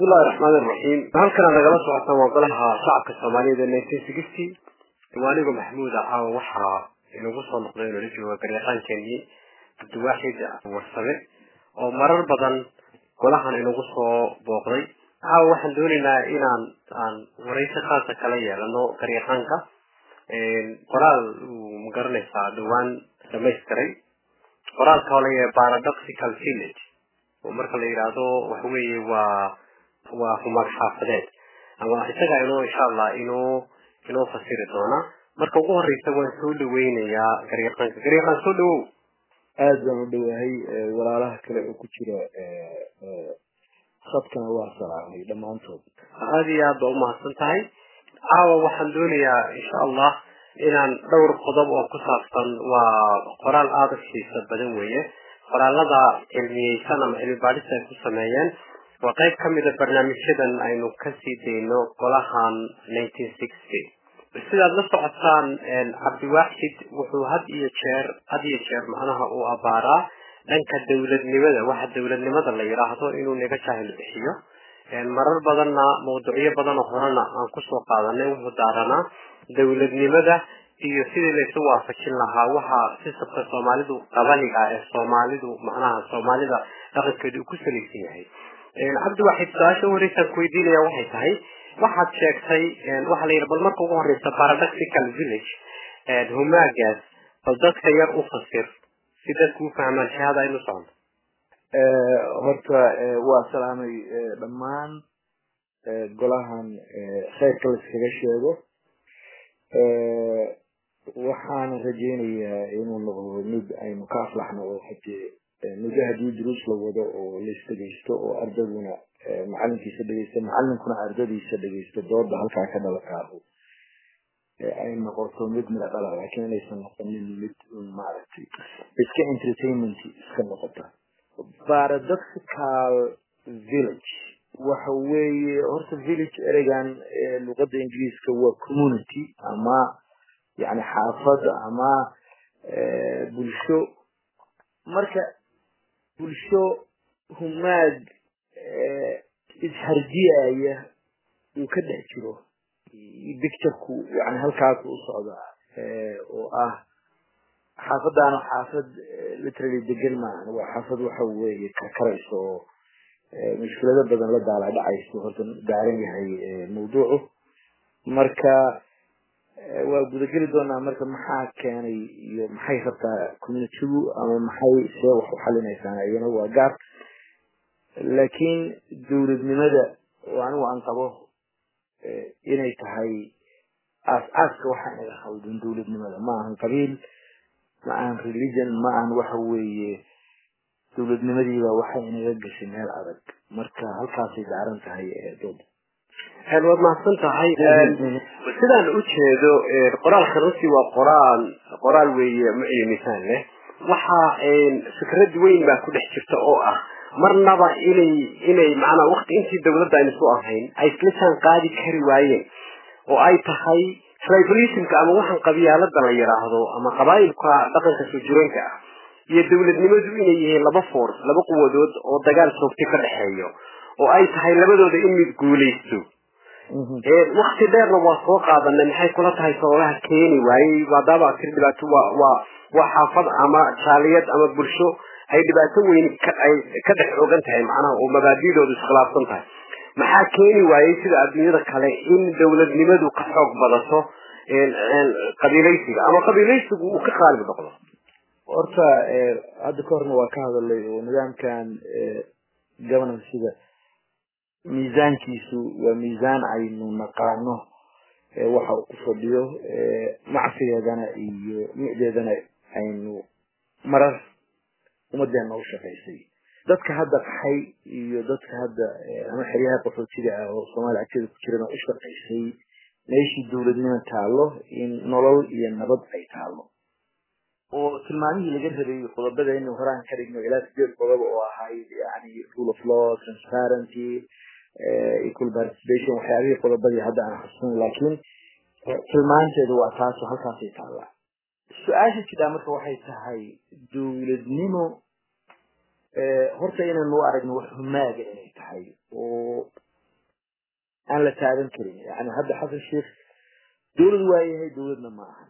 bismillahi raxmaan iraxiim halkana nagala socota waa golaha shacabka soomaaliyeed ee nineteen sixty diwaaniga maxmuud caawa waxaa inagu soo noqday inoola jooga garyaqaankeenii cabdiwaaxid warsame oo marar badan golahan inagu soo booqday caawa waxaan doonaynaa inaan aan waraysi khaasa kala yeelano garyaqaanka qoraal uu magaranaysaa dhawaan dhamaystiray qoraalka oo layahay paradoxical village oo marka la yidhaahdo waxa weeye waa waa humag xaafadeed ama isaga inoo insha allah inoo inoo fasiri doona marka ugu horeysa waan soo dhaweynayaa garyaqaanka garyaqaan soo dhawow aada baan u dhowahay walaalaha kale oo ku jira khadkana waa salaamay dhammaantood aada iyo aad baa umahadsan tahay caawa waxaan doonayaa insha allah inaan dhowr qodob oo ku saabsan waa qoraal aada u xiisa badan weeye qoraalada cilmiyeysan ama cilmi baadhis ay ku sameeyeen waa qayb ka mida barnaamijyadan aynu kasii dayno golahan nineteen sixty sidaad la socotaan cabdiwaaxid wuxuu had iyo jeer had iyo jeer macnaha uu abaaraa dhanka dawladnimada waxa dawladnimada la yidhaahdo inuu naga jaahil bixiyo marar badanna mawduucyo badanoo horena aan kusoo qaadanay wuxuu daaranaa dawladnimada iyo sidii laysu waafajin lahaa waxa sisabka soomaalidu qabaniga ah ee soomaalidu macnaha soomaalida dhaqankeedu uu ku salaysan yahay cabdiwaxid su-aasha horeysaan ku weydiinaya waxay tahay waxaad sheegtay waxaa la yidhi bal marka ugu horeysa paradoxical village humaagaas bal dadka yar u fasir si dadku u fahmaan shahada aynu socono horta waa salaamay dhammaan golahan kheyrka laiskaga sheego waxaana rajeynayaa inuu noqdo mid aynu ka aflaxno oo hadee muddo haddii duruus la wado oo laisdhegeysto oo ardaduna macalinkiisa dhegeysto macalinkuna ardadiisa dhegeysto dooda halkaa ka dhalakaado ay noqoto mid mida dhala laakiin inaysan noqonin mid maaragtay iska entertainment iska noqota paradoxical village waxa weeye horta village ereygan luqada ingiriiska waa community ama yani xaafad ama bulsho marka bulsho humaag isharjiyaya uu ka dhex jiro bictureku yani halkaas u socdaa oo ah xaafadaana xaafad literally degan maahan waa xaafad waxa weeye karkarayso oo mushkilado badan la daala dhacayso horta daaran yahay mawduucu marka waa gudageli doonaa marka maxaa keenay iyo maxay rabtaa communitygu ama maxay see wax u xalinaysaan iyana waa gaar laakiin dawladnimada oo anigu aan qabo inay tahay aas-aaska waxaa inaga khaldan dawladnimada ma ahan qabiil ma ahan religion ma ahan waxa weeye dawladnimadiiba waxay inaga gashay meel adag marka halkaasay daaran tahay dooda waad mahadsan tahay sidaan ujeedo qoraalka runtii waa qoraal qoraal weeye muciyo misaan leh waxa fikrad weyn baa ku dhex jirta oo ah marnaba inay inay macnaa wakti intii dawladda aynu su ahayn ay isla jaan qaadi kari waayeen oo ay tahay tribalismka ama waxaan qabyaalada la yidhaahdo ama qabaayilka dhaqanka soo jireenka ah iyo dawladnimadu inay yihiin laba force laba quwadood oo dagaal soogti ka dhexeeyo oo ay tahay labadooda in mid guulaysto wakti dheerna waa soo qaadanay maxay kula tahay sababaha keeni waayey maadaama tir dhibaato waa waa waa xaafad ama jaaliyad ama bulsho ay dhibaato weyn ay ka dhex ogan tahay macnaha oo mabaadidoodu iskhilaafsan tahay maxaa keeni waayey sida adduunyada kale in dawladnimadu ka xoog badato qabiilaysiga ama qabiilaysigu uu ka qaalib noqdo horta hadda ka horna waa ka hadalay oo nidaamkan governancega miisaankiisu waa miisaan aynu naqaano waxa uu ku fadhiyo macsigeedana iyo micdeedana aynu marar ummadeena u shaqaysay dadka hadda qaxay iyo dadka hadda ama xeryaha qaxootida ah oo soomaaliya agteeda ku jirana u shaqaysay meeshii dawladnimo taalo in nolol iyo nabad ay taalo oo tilmaamihii laga rabay qodobada inu horaan ka dhigno ilaa sideed qodob oo ahayd yani rule of law transparency equal participation waxyaabihii qodobadii hadda aan xasuusin laakiin tilmaanteedu waa taasoo halkaasay taallaa su-aasha jiraa marka waxay tahay dawladnimo horta inaynu u aragno wax humaaga inay tahay oo aan la taaban karin yani hadda xasan sheikh dawlad waa yahay dawladna ma ahan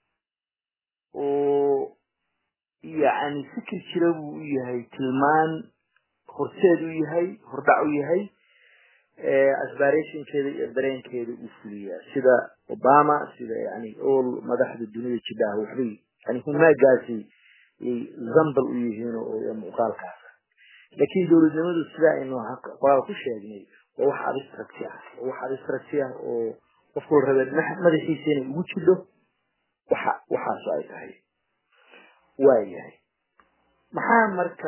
oo yani fikir jira buu u yahay tilmaan horteed u yahay hordhac u yahay aspirationkeeda iyo dareenkeeda uu fuliyaa sida obama sida yani all madaxda dunida jidhaha waxbay yani humaagaasi yay zambal u yihiin oo muuqaalkaas laakiin dawladnimadu sida aynu qoraal ku sheegnay waa wax abstract ah waa wax abstract ah oo qofku rabe madaxiisa inay ugu jidho waxa waxaasu ay tahay waayahay maxaa marka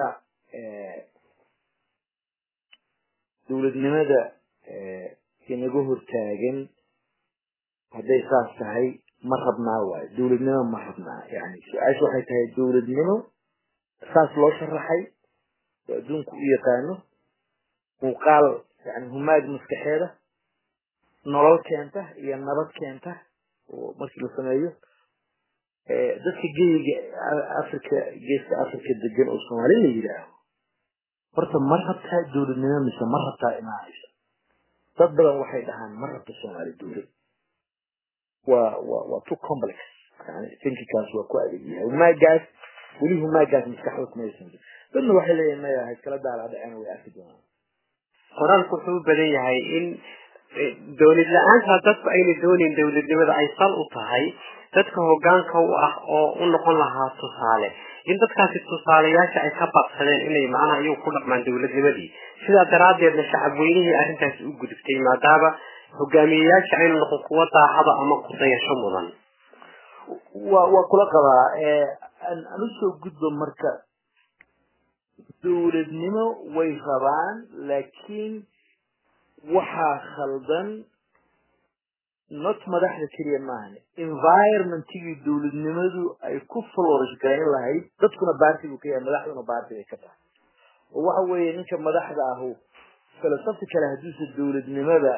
dawladnimada inaga hortaagan hadday saas tahay ma rabnaa waayo dawladnimo ma rabnaa yani su-aasha waxay tahay dawladnimo saas loo sharaxay oo adduunku u yaqaano muuqaal yani humaag maskaxeeda nolol keenta iyo nabad keenta oo markii la sameeyo dadka geyiga africa geeska africa degan oo soomaali la yidhaaho horta ma rabtaa dawladnimo mise ma rabtaa imaanaysa dad badan waxay dhahaan ma rabta soomaali dawlad waa waa waa too complex yani thinkingkaas waa ku adeeg yahay humaagaas weli humaagaas maskaxda kumaysan dadna waxay leeyihin maya ha iskala daala dhaceen way arki doonaan qoraalku wuxuu u badan yahay in dawlad la-aanta dadku ayna doonayn dawladnimada ay sal u tahay dadka hogaanka u ah oo u noqon lahaa tusaale in dadkaasi tusaalayaasha ay ka baqsadeen inay macnaha iyagu ku dhaqmaan dawladnimadii sidaa daraaddeedna shacab weynihii arrintaasi u gudubtay maadaama hogaamiyeyaasha aynu noqon kuwa daacada ama kudayasho mudan wa waa kula qabaa aan usoo gudbo marka dawladnimo way rabaan laakiin waxaa khaldan not madaxda keliya maahan environmentigii dawladnimadu ay ku florish garayn lahayd dadkuna baarti buu ka yahay madaxduna baarti bay ka tahay oo waxa weeye ninka madaxda ahu philosophy kale hadduusa dawladnimada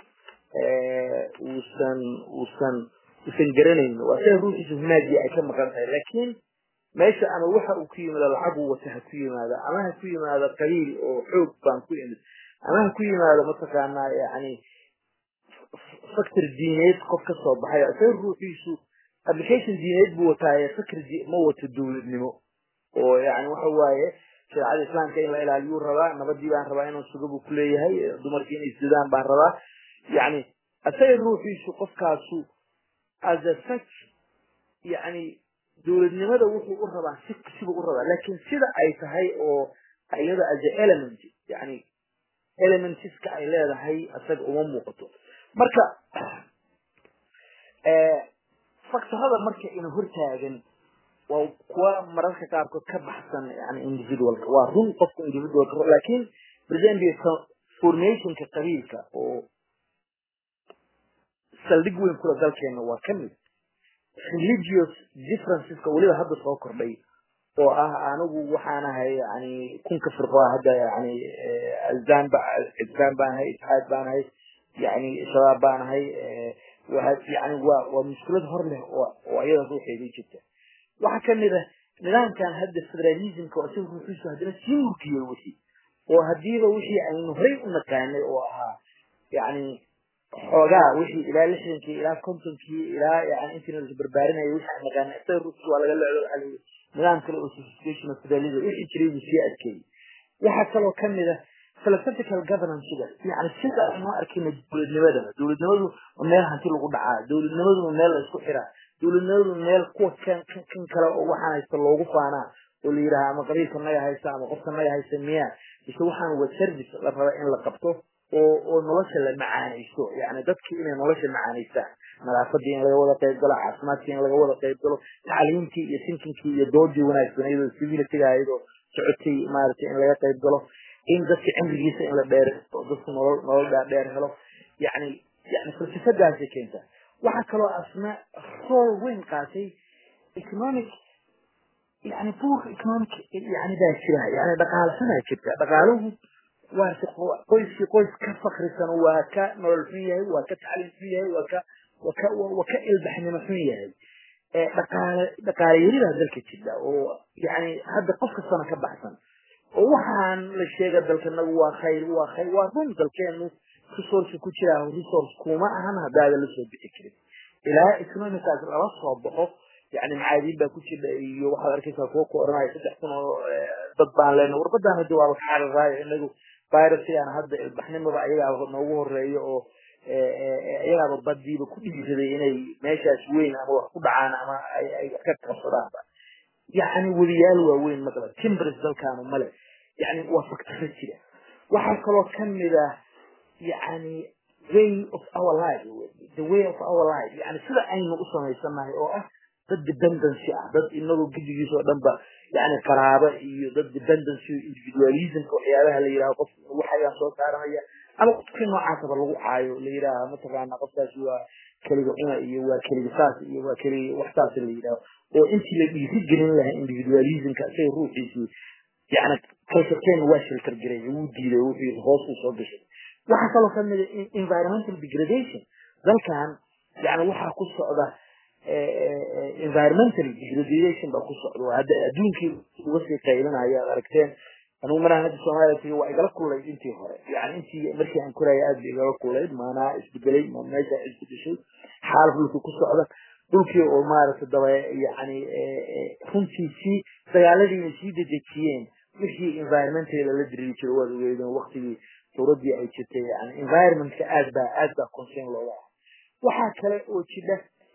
uusan uusan uusan garanayn waa sida ruuxiisa humaagii ay ka maqan tahay laakiin meesha ama waxa uu ku yimaado lacagu wata ha ku yimaado ama ha ku yimaado qabiil oo xoog baan ku imid ama ha ku yimaado mataqaanaa yani faktor diineed qof ka soo baxay isaga ruuxiisu application diineed buu wataaye fakr ma wato dawladnimo oo yani waxa waaye shareecada islaamka in la ilaaliyuu rabaa nabadii baan rabaa inuu suga buu kuleeyahay dumarkii inay isdidaan baan rabaa yani isaga ruuxiisu qofkaasu as a such yani dawladnimada wuxuu u rabaa si sibuu u rabaa laakiin sida ay tahay oo iyada as a element yani elementiska ay leedahay isaga uma muuqato marka faktorada marka ina hortaagan waa kuwa mararka qaarkood ka baxsan yani individualka waa run qofka individualka laakiin presently formationka qabiilka oo saldhig weyn kula dalkeena waa kamid religious differenceska weliba hadda soo kordhay oo ah anigu waxaan ahay yani kunka firqo hadda yani azan ba azan baan ahay itixaad baan ahay yani shabaab baan ahay yani waa waa mushkilad hor leh oo iyada ruuxeedii jirta waxaa kamid ah nidaamkan hadda federalismka oo isaga ruuxiisu haddana sii murgiyey wixii oo hadiiba wixii aynu horey u naqaanay oo ahaa yani xoogaa wixii ilaa lixdankii ilaa kontonkii ilaa yani intii la barbaarinaya wixii aan naqaanay isaga ruuxiisu waa laga leedo waxa layidhi nidaam kale oo sophistication of federalism wixii jiray buu sii adkeeyey waxaa kaloo kamid ah philosophical governance-ga yani sida aynu arkayna dawladnimada dawladnimadu meel hanti lagu dhacaa dawladnimaduna meel la isku xiraa dawladnimadu meel kuwa kan kan kale oo waxaan haysta loogu faanaa oo la yidhaha ama qabiilka naga haysta ama qofka naga haysta miyaa mise waxaan waa service la raba in la qabto oo oo nolosha la macaanaysto yani dadki inay nolosha macaanaystaan nadaafadii in laga wada qayb galo caafimaadkii in laga wada qayb galo tacliimtii iyo sinkinkii iyo doodii wanaagsaneyd oo civilitiga ahayd oo socotay maaragtay in laga qayb galo in dadka cimrigiisa in la dheer oo dadku nolol nolol dheer helo yani yani falsafadaasay keentaa waxaa kaloo asna rool weyn qaatay economic yani buur economic yani baa jira yani dhaqaalasanaa jirta dhaqaaluhu waa qoyskii qoys ka fakrisan waa ka nolol xun yahay waa ka tacliim xun yahay waa ka waa ka waa ka ilbaxnimo xun yahay dhaqaale dhaqaale yaridaa dalka jirta oo yani hadda qof kastana ka baxsan oo waxaan la sheega dalkanagu waa khayr waa khayr waa run dalkeenu resource ku jiraa resource kuma ahan haddaada lasoo bixi karin ilaa economicaas lala soo baxo yani macaadiin baa ku jira iyo waxaad arkaysaa kuwa ku oranaya saddex kun oo dad baan leena warbadaan hadi waaba ka cararaayo inagu virusigan hadda ilbaxnimada ayagaa noogu horeeyo oo iyagaaba badiiba ku dhiiraday inay meeshaas weyn ama wax ku dhacaan ama ay ka qabsadaanba yani wadiyaal waaweyn maqla timbres dalkaanu male yani waa faktaro jira waxaa kaloo kamid ah yani way of our life the way of our life yani sida aynu u samaysanahay oo ah dad dependency ah dad inagu gidigiis oo dhan ba yani qaraabo iyo dad dependency individualismka waxyaabaha la yidhaho qof waxayaan soo saaranaya ama qofkii noocaasaba lagu caayo la yidhaaha mataqaana qofkaasi waa keliga cuna iyo waa keliga saas iyo waa keliga waxsaas la yidhaho oo intii la dhiiri gelin lahaa individualismka isaga ruuxiisii yani culturekeena waa shelter garay wuu diiday wuxuu hoos uu soo gashay waxaa kaloo kamid a environmental degradation dalkan yani waxaa ku socda environmental degradation baa ku socda hadda adduunkii uga sii qaylinaya ad aragteen anugu maraan hadda soomaaliya tagay waa igala kullayd intii hore yani intii markii aan koraya aad ba igala kullayd maanaa isbedelay ma meesha isbedeshay xaalaf dhulkii ku socda dhulkii oo maaragtay daba yani runtii sii dagaaladiina sii dedejiyeen wixii environmental lala diriri jiro waad ogeydeen waktigii dowladii ay jirtay yani environmentka aad baa aad baa concern looga ah waxaa kale oo jira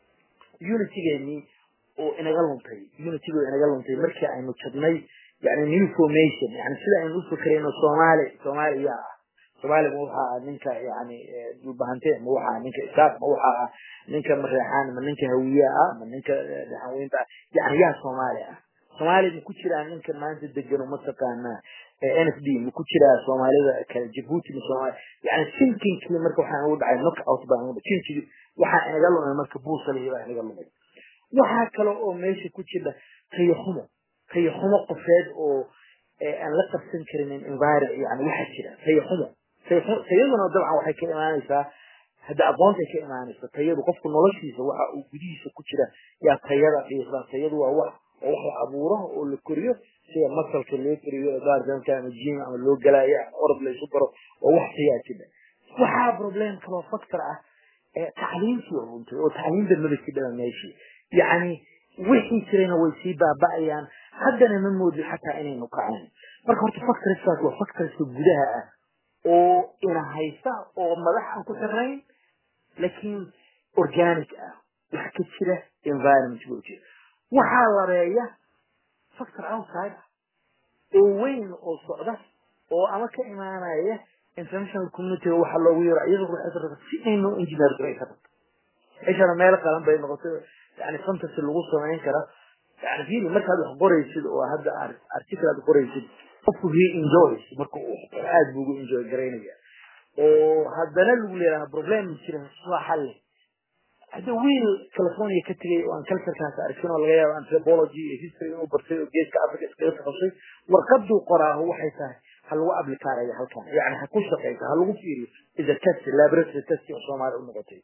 unitygeenii oo inaga luntay unitygo inaga luntay markii aynu jabnay yani new formation yani sida aynu ufikrayno soomaali soomaali yaa ah soomaali ma waxa ah ninka yani dhulbahante ma waxa ah ninka isaaq ma waxa ah ninka mareexaan ma ninka hawiye ah ma ninka dhaxanweynta ah yani yaa soomaali ah soomaali ma ku jiraa ninka maanta degano mataqaanaa n f d ma ku jiraa soomaalida kale jabuuti ma soomaali yani sinkinkii marka waxaa ugu dhacay knock out baa ugu dhacay waxaa inaga lumay marka buusalihii baa inaga lumay waxaa kale oo meesha ku jira tayaxumo tayaxumo qofeed oo aan la qabsan karinin environment yani waxaa jira tayaxumo tayaduna dabcan waxay ka imaanaysaa hadda aqoontay ka imaanaysa tayadu qofku noloshiisa waxa uu gudihiisa ku jira yaa tayada qiiqda tayadu waa wax oo wax la abuuro oo la koriyo sida masalka loo koriyo gaardanka ama jim ama loo galaayo ama orod laysu daro oo wax tayaa jira waxaa problem kaloo factor ah tacliimtii oo runtay oo tacliimda maba jidhaba meeshii yacni wixii jirayna way sii baaba'ayaan haddana ma moodin xataa inaynu kacayn marka horta factorskaas waa factorska gudaha ah oo ina haysta oo madax aan ku xirnayn laakiin organic ah wax ka jira environment buu jira waxaa lareeya factor outside ah oo weyn oo socda oo ama ka imaanaya international community waxa loogu yaro iyada ruuxeeda rabta si aynu engineer garay ka rabto ishana meel qalan bay noqotay yani fantasy lagu samayn kara yani fiili markaad wax qoraysid oo hadda article aad qoraysid qofku he enjoys marka aad buu ugu enjoy garaynaya oo haddana lagu leeyahay problem jira soo xalle hadda wiil california ka tegay oo aan culturekaas arkin oo laga yaabo anthropology iyo history inuu bartay oo geeska africa iskaga takasay warqaduu qoraaho waxay tahay ha lagu ablikaaraya halkan yani ha ku shaqeysa ha lagu fiiriyo is a test laboratory test oo soomaali u noqotay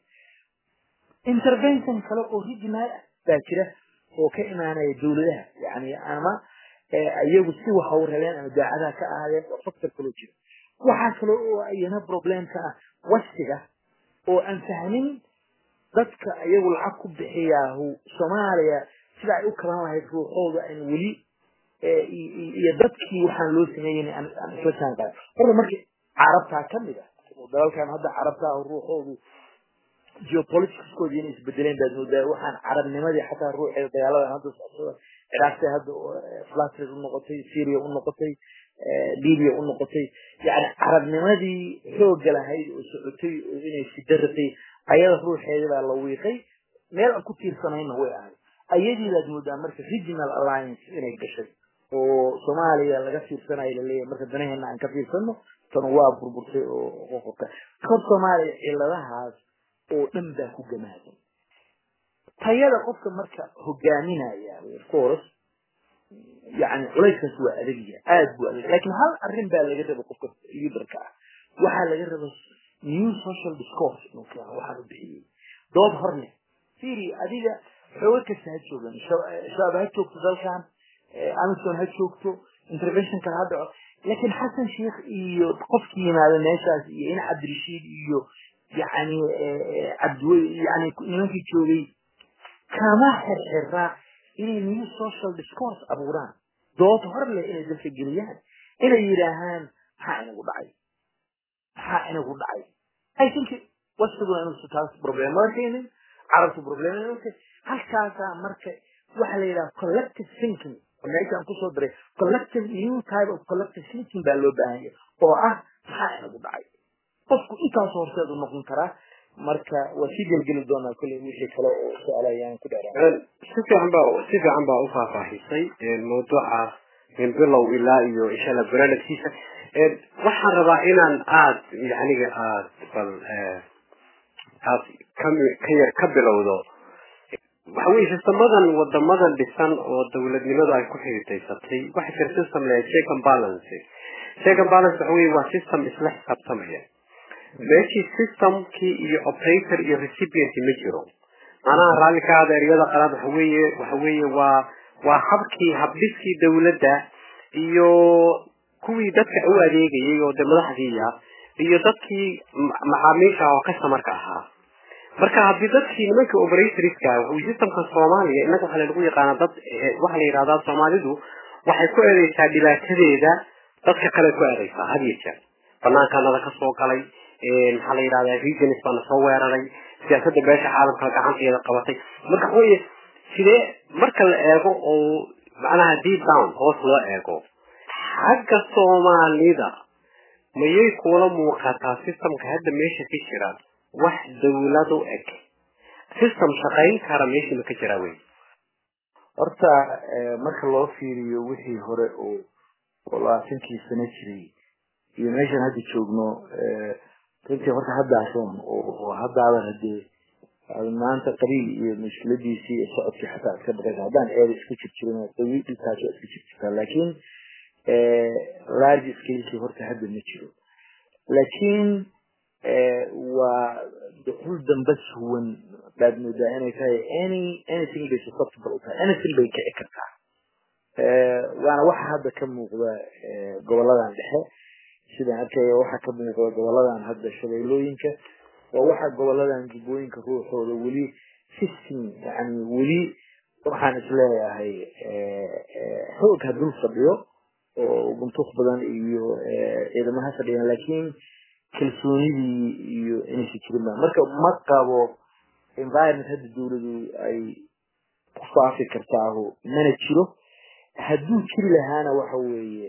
intervention kale oo regional baa jira oo ka imaanaya dawladaha yani ama iyagu si waxa u rabeen ama daacadaha ka ahaadeen oo factor kaloo jira waxaa kale oo iyana problemka ah wasiga oo aan fahmin dadka iyagu lacag ku bixiyaahu soomaaliya sida ay u kalan lahayd ruuxooda aan weli iyo dadkii waxaan loo sameeyen aan isla jaan qadan horta marka carabtaa kamid ah oo dalalkan hadda carabtaa ruuxoodu geopoliticskoodi inay isbedeleen baad moodaa waxaan carabnimadii xataa ruuxeeda dagaaladan hadda socsada ciraaqtay hadda flatrid unoqotay syria unoqotay libya unoqotay yani carabnimadii xooga lahayd oo socotay oo inay sidaratay ayada ruuxeeda baa la wiiqay meel aan ku tiirsanayna way ahay ayadii baad moodaa marka regional alliance inay gashay oo soomaaliya laga fiirsanayo laleeyahay marka danaheena aan ka fiirsano tan waa burburtay oo qoqorka kor soomaaliya ciladahaas oo dhan baa ku gamaaday tayada qofka marka hogaaminaya course yani culayskaas waa adagya aad buu adag lakin hal arrin baa laga raba qofka liderka ah waxaa laga raba new social discourse inuu keeno waxaan u bixiyey dood hor leh firi adiga xooga kasta ha joogan shabaab ha joogto dalkan amison ha joogto interventionka ha dhaco laakiin xasan sheikh iyo qofkii yimaada meeshaas iyo in cabdirashiid iyo yani cabdiwey yani nimankii joogay kama xirxiraa inay new social discourse abuuraan dood hor leh inay dalka geliyaan inay yidhaahaan maxaa inagu dhacay maxaa inagu dhacay i think wasfiguna inuusa taas problemada keenin carabtu problemada halkaasaa marka waxa la yidhaha collective thinking meeshaan kusoo diray collective new type of collective thinking baa loo baahan yahay oo ah maxaa inagu dhacay qofku intaas horseed u noqon karaa marka waa sii gelgeli doonaa kolley wixii kale oo su-aala ayaan ku dheeraa si fiican baa si fiican baa u faahfaahisay mawduuca min bilow ilaa iyo insha allah barnaamijkiisa waxaan rabaa inaan aad yaniga aad bal aad ka yar ka bilowdo waxa weye sistamadan wadamadan dhisan oo dawladnimadu ay ku xiriidaysatay waxa jira system le check and balance check and balance waxa weye waa system isla xisaabtamaya meeshii systemkii iyo operator iyo recipient ma jiro macnaha raalli ka hada eryada qalaad waxa weeye waxa weeye waa waa habkii habdhiskii dawladda iyo kuwii dadka u adeegayay oo de madaxdiiya iyo dadkii macaamiisha oo customarka ahaa marka haddii dadkii nimanka operatorska systemka soomaaliya inaga waxaa lagu yaqaana dad waxaa la yidhahdaa soomaalidu waxay ku eedeysaa dhibaatadeeda dadka kale ku eedeysaa had iyo jeer banaankanada ka soo galay maxaa la yidhahdaa regions baana soo weeraray siyaasadda beesha caalamka gacanteeda qabatay marka waxa weeye sidee marka la eego oo macnaha deep down hoos loo eego xagga soomaalida mayay kula muuqataa systemka hadda meesha ka jira wax dawlad u eg system shaqayn kara meesha ma ka jiraa wey horta marka loo fiiriyo wixii hore oo oo labaatankii sano jiray iyo meeshaan hadda joogno runtii horta haddaasoon oo haddaadan hadee maanta qabiil iyo mushkiladiisii iyo socodkii xataa iska baqaysa haddaan eeda iska jir jirin dhulkaas waa iska jir jirtaa laakiin large scalekii horta hadda ma jiro laakiin waa duxul dambe suwan baad moodaa inay tahay any anything bay susceptible u tahay anything bay kici kartaa waana waxa hadda ka muuqda goboladan dhexe sidaan arkaya waxa ka muuqda goboladan hadda shabeellooyinka waa waxa goboladan jubbooyinka ruuxooda weli system yani weli waxaan isleeyahay xoog ha dul fadhiyo oo guntuq badan iyo ciidamaha fadhiyaan laakiin kalsoonidii iyo inaysa jirin ba marka ma qabo environment hadda dawladu ay ku faafi kartaaho mana jiro hadduu jiri lahaana waxa weeye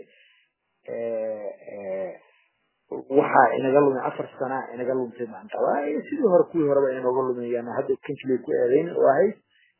waxaa inaga lumay afar sana inaga luntay maanta sidii hore kuwii horeba inooga lumayaan hadda kanjilay ku eedeyn oo ahayd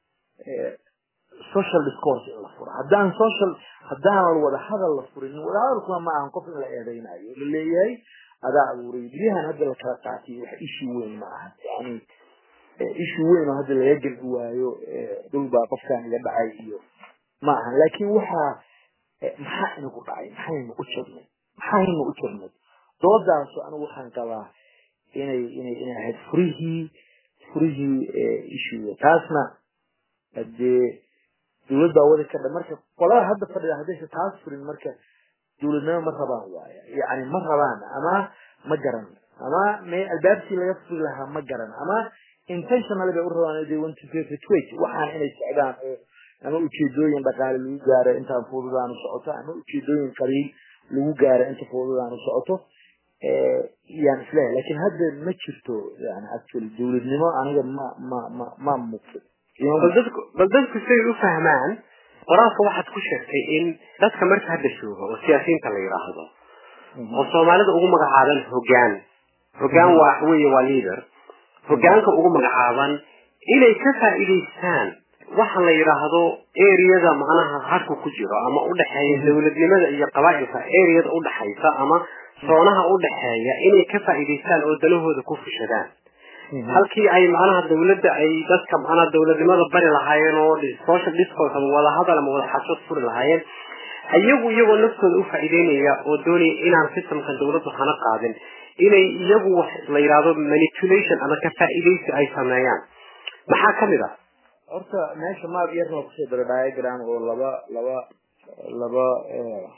social discourse in la furo haddaan social haddaan wada hadal la furin wada hadalkuna ma ahan qof in la eedeynayo la leeyahay adaa abuuray guryahan hadda la kala qaatay wax ishi weyn ma aha yani ishi weyn oo hadda laga gelbi waayo dhul baa qofkan iga dhacay iyo ma ahan laakiin waxaa maxaa inagu dhacay maxaynu u jirnay maxaynu u jirnay doodaasu anigu waxaan qabaa inay inay inay ahayd furihii furihii ishiga taasna hadee dawlad baa wadi kadha marka qolada hadda fadhida haddaysa taas furin marka dawladnimo ma rabaan waaya yani ma rabaan ama ma garan ama me albaabkii laga furi lahaa ma garan ama intentionally bay u rabaan they want to perpetuate waxaan inay socdaan oo ama ujeedooyin dhaqaale lagu gaaro intaan fududaanu socoto ama ujeedooyin qabiil lagu gaaro inta fududaanu socoto yaan isleeyahay lakin hadda ma jirto yani actually dawladnimo aniga ma ma ma ma muuqdo bal dadku say u fahmaan qoraalka waxaad ku sheegtay in dadka marka hadda jooga oo siyaasiyiinta la yidhaahdo oo soomaalida ugu magacaaban hogaan hogaan waa weye waa leader hogaanka ugu magacaaban inay ka faa'iidaystaan waxa la yidhaahdo areada macnaha harku ku jiro ama udhexeeya dawladnimada iyo qabaa'ilka areada udhexaysa ama soonaha udhexeeya inay ka faa'iidaystaan oo dalahooda ku fushadaan halkii ay macnaha dawladda ay dadka macnaha dawladnimada bari lahaayeen oo social discourse ama wada hadal ama wada xashood furi lahaayeen iyagu iyagoo naftooda u faa'iideynaya oo doonaya inaan systemkan dawladdu hana qaadin inay iyagu wax la yidhaahdo manipulation ama ka faa'iidaysi ay sameeyaan maxaa kamid ah horta meesha maad yarna kusoo dara diagram oo laba laba laba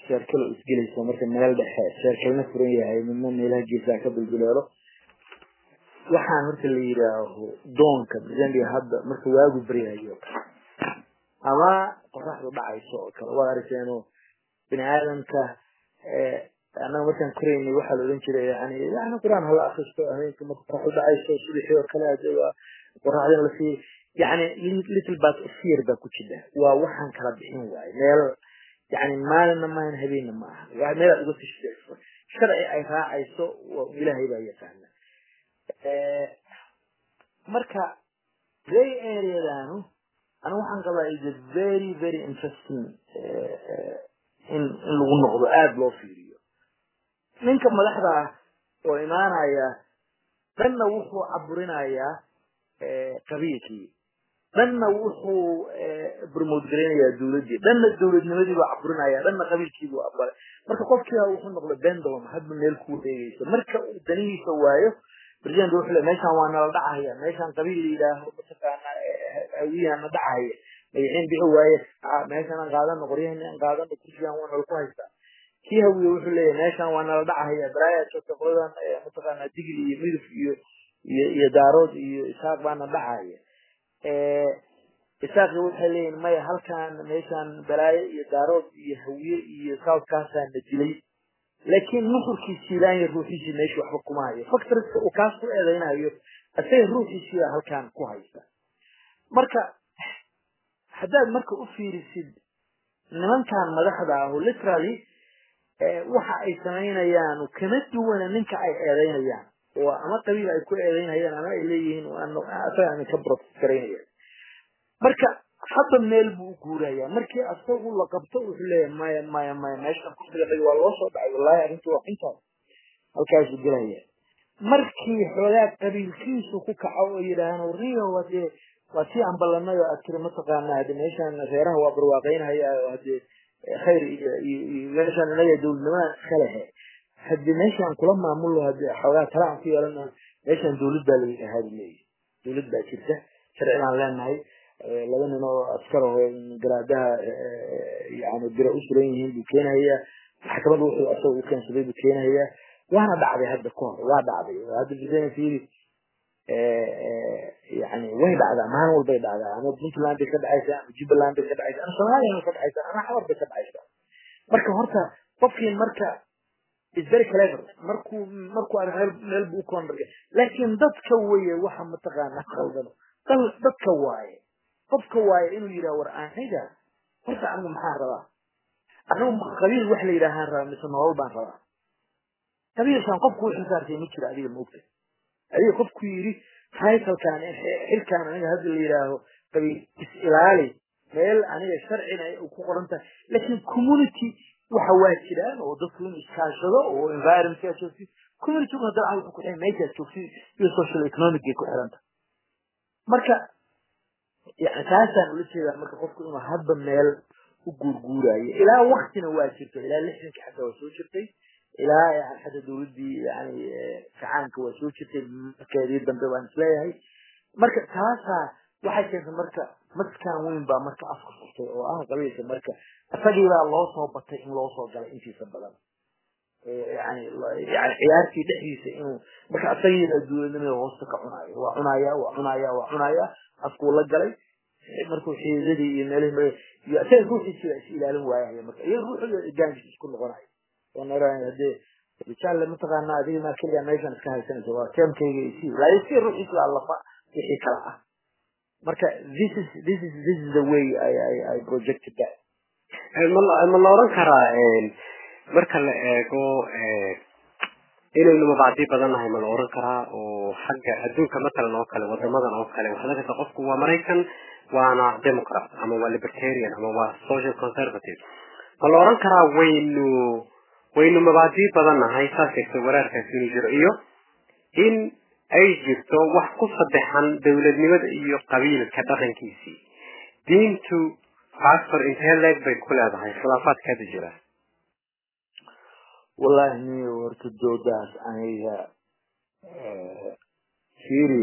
sheerkalo isgelaysa marka meel dhexe sheerkalna furan yahay midna meelaha geesaha ka dulduleelo waxaan horta la yidhaaho doonka zandia hadda marka waagu baryayo ama qoraxdu dhacayso oo kale waad aragteeno bini aadamka annaga markaan koraynay waxaa la odhan jiray yani yani qur-aan hala akristo habeenka marka qoraxdu dhacayso subaxii oo kale waa qoraxdina lasii yani little bat of fear baa ku jira waa waxaan kala bixin waaye meel yani maalinna maahan habeenna ma aha waa meel aad uga tashfeexso sharci ay raacayso ilaahay baa yaqaana marka gray areadanu aniga waxaan qabaa is a very very interesting in in lagu noqdo aada loo fiiriyo ninka madaxda ah oo imaanaya dhanna wuxuu caburinayaa qabiilkii dhanna wuxuu promote garaynayaa dawladdii dhanna dawladnimadii buu caburinaya dhanna qabiilkii buu abalay marka qofkiiba wuxuu noqday bendolum hadba meel ku wareegaysa marka uu danihiisa waayo president wuxuu le meeshaan waa nala dhacaya meeshaan qabiil la yidhaaho mataqaana hawiyana dhacaya magaciin bixi waaye meeshaan aan qaadano qoryahani aan qaadano kursigan waa nala ku haystaa kii hawiye wuxuu leeyahay meeshaan waa nala dhacaya balaayaa joogta qoladan mataqaana digli iyo miduf iyo iyo iyo daarood iyo isaaq baana dhacaya isaaqi waxay leeyihin maya halkaan meeshaan balaayo iyo daarood iyo hawiye iyo southkaasaa na dilay laakiin nuxurkiisi ilaanya ruuxiisii meesha waxba kuma hayo factoriska uu kaas ku eedaynayo isaga ruuxiisiibaa halkaan ku haysta marka haddaad marka u fiirisid nimankan madaxda ahu literally waxa ay samaynayaan kama duwana ninka ay eedaynayaan oo ama qabiil ay ku eedaynayaan ama ay leeyihiin asaga ka protest garaynayaan marka hadda meel buu u guurayaa markii asagu la qabto wuxuu leeyahay maya maya maya meeshan kursiga dhagi waa loo soo dhacay wallahi arrintu waa xuntaas halkaasuu gelaya markii xoogaa qabiilkiisu ku kaco oo yidhaahaan rio hadee waa tii aan ballanay oo aad tiri mataqaana hade meeshaan reeraha waa barwaaqaynhaya oo hadee khayr iyo iyo meeshaan inaga dawladnimadan iska lehe hadii meeshaan kula maamulo hadee xoogaa tala aan ku yeelana meeshaan dawlad baa laga ahaadi leeyahy dawlad baa jirta sharci baan leenahay laba nin oo askar aho garaadaha yani bira u suran yihiin buu keenahayaa maxkamada wuxuu asaga u keensaday buu keenahayaa waana dhacday hadda ka hor waa dhacday hadda bisana fiiri yani way dhacdaa maalin walbay dhacdaa ama puntland bay ka dhacaysaa ama jubbaland bay ka dhacaysaa ama soomaaliya bay ka dhacaysaa ama xawar bay ka dhacaysaa marka horta qofkii marka is very clever markuu markuu arag meel meel buu u koondarga laakiin dadka weye waxa mataqaana qaldan dal dadka waaye qofka waaye inuu yidhaha war aniga horta anigu maxaan rabaa anigu qabiil wax la yidhaahaan rabaa mise nolol baan rabaa qabiilkan qofku wuxuu saartay ma jiro adiga moogta adiga qofku yidhi taytalkan xilkan aniga hadda la yidhaaho qabiil is ilaali meel aniga sharcina u ku qoran tahay laakiin community waxa waa jiraan oo dadku in iskaashado oo environmentka joogtid communitygu haddana wuxuu ku xiran meeshaad joogtid iyo social economic ay ku xiranta marka yani taasaan ula jeedaa marka qofku inuu hadba meel u guurguurayo ilaa waktina waa jirto ilaa lixdanka xataa waa soo jirtay ilaa yani xataa dawladdii yani kacaanka waa soo jirtay markeedii dambe waan isleeyahay marka taasaa waxay keentay marka maskan weyn baa marka afka furtay oo ah qabiilka marka isagiibaa loo soo batay in loo soo galay intiisa badan yani yani ciyaartii dhexdiisa inuu marka isagiibaa dawladnimada hoosta ka cunaayo waa cunaya waa cunaya waa cunaya afkuu la galay markuu xiidadii iyo meelihii iyo isaga ruuxiisii baa is ilaalin waayaya marka iyo ruuxooda gaangis isku noqonayo oo naraa hadee rijaal mataqaana adiga maa keliya meeshan iska haysanaysa waa teemkayga isi laakiin si ruuxiisa waa lafa wixii kala ah marka this is this is this is the way I I I projected that ma la oran karaa marka la eego inaynu mabacdi badan nahay ma la oran karaa oo xagga adduunka matalan oo kale wadamadan oo kale waxaa laga qofku waa maraykan waana democrat ama waa libertarian ama waa social conservative ma la oran karaa waynu waynu mabacdi badan nahay saas kasta waraarkaasi inuu jiro iyo in ay jirto wax ku saddexan dawladnimada iyo qabiilka dhaqankiisii diintu factor intee leeg bay ku leedahay khilaafaadka hadda jira wallahi niyo horta doodaas aniga fiiri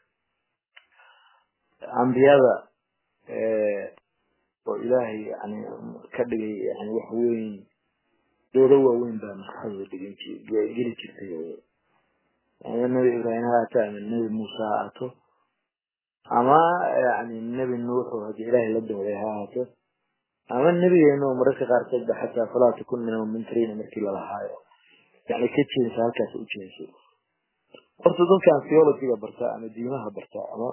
ambiyada oo ilaahay yani ka dhigay yani wax weyn doodo waaweyn baa maskaxdooda dhigin geli jirtay oo ama nebi ibraahim ha aato ama nebi muuse ha aato ama yani nebi nuux oo haddii ilaahay la dooday ha aato ama nebigeena oo mararka qaarkood ba xataa falaa takun min almumtariina markii lalahaayo yani ka jeedisa halkaas u jeeso horta dadkan theologyga barta ama diimaha barta ama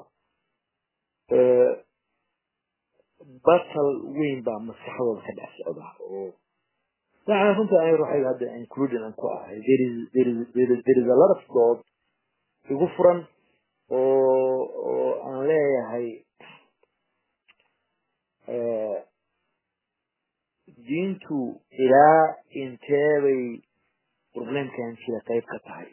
batal weyn baa maskaxdooda ka dhex socda oo yani runta ani ruuxayga hadda including aan ku ahay there is there is there is there is a lot of dood igu furan oo oo aan leeyahay diintu ilaa inteebay problemkan jira qayb ka tahay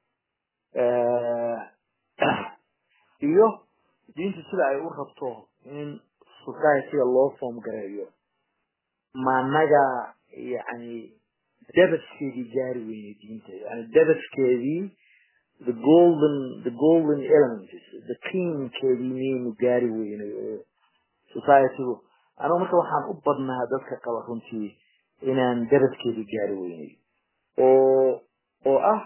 iyo diintu sida ay u rabto in societyga loo form gareeyo maanaga yani dabaskeedii gaari weyne diinta yani dabaskeedii the golden the golden elements the cleankeedii miyaynu gaari weynay oo societygu anigu marka waxaan u badnaa dadka qaba runtii inaan dabaskeedii gaari weynay oo oo ah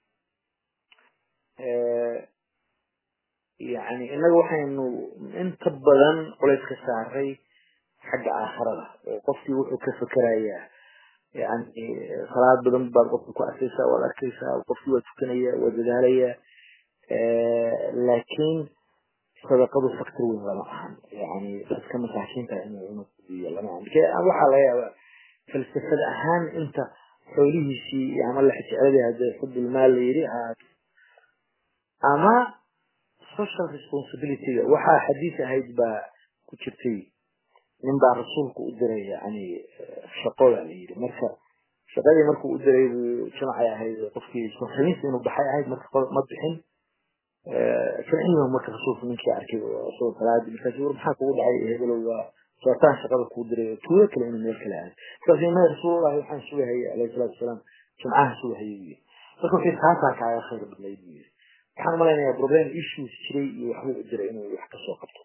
yani innaga waxaynu inta badan culays ka saaray xagga aakhirada oo qofkii wuxuu ka fekerayaa yani salaad badan baad qofka ku arkaysaa waad arkaysaa qofkii waa tukanaya waa dadaalaya laakiin sadaqadu factor weyn lama ahan yani dadka masaakiinta inuu unafudiyo lama ahan waxaa laga yaabaa falsafad ahaan inta xoolihiisii ama laxjecladii hadee xubulmaal la yidhi ahaato ama social responsibilityga waxaa xadiis ahayd baa ku jirtay nin baa rasuulku u diray yani shaqoda la yidhi marka shaqadii markuu u diray buu jamacay ahayd qofkii khamiis inuu baxay ahayd marka ma bixin ficilma marka rasuulku ninkii arkay isagoo salaadi markaas war maxaa kugu dhacay hebelow waa sootaan shaqada kuu diray tuulo kale inuu meel kale aado markaas ma rasuulullahi waxaan sugahayay alayhi salaatu wasalaam jimcaha sugahayay buu yidhi marka wixii taasaa kaaga khayr badnayd buu yidhi waxaan malaynayaa problem issues jiray iyo waxbuu u diray inuu wax kasoo qabto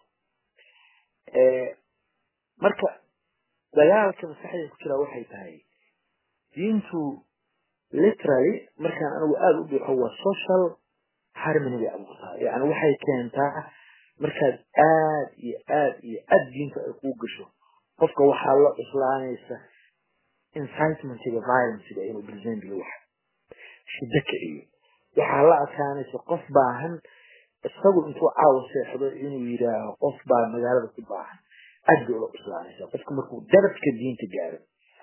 marka dagaalka maskaxda ku jira waxay tahay diintu literally markaan anigu aada u dhuuxo waa social harmony bay abuurtaa yani waxay keentaa markaad aad iyo aad iyo aad diinta ay kuu gasho qofka waxaa la cuslaanaysa incitmentiga violencega inuu presentga wax shida kiciyo waxaa la adkaanaysa qof baahan isagu intuu caawa seexdo inuu yidhaaho qof baa magaalada ku baahan aad bay ula cuslaanaysa qofka markuu darabka diinta gaaro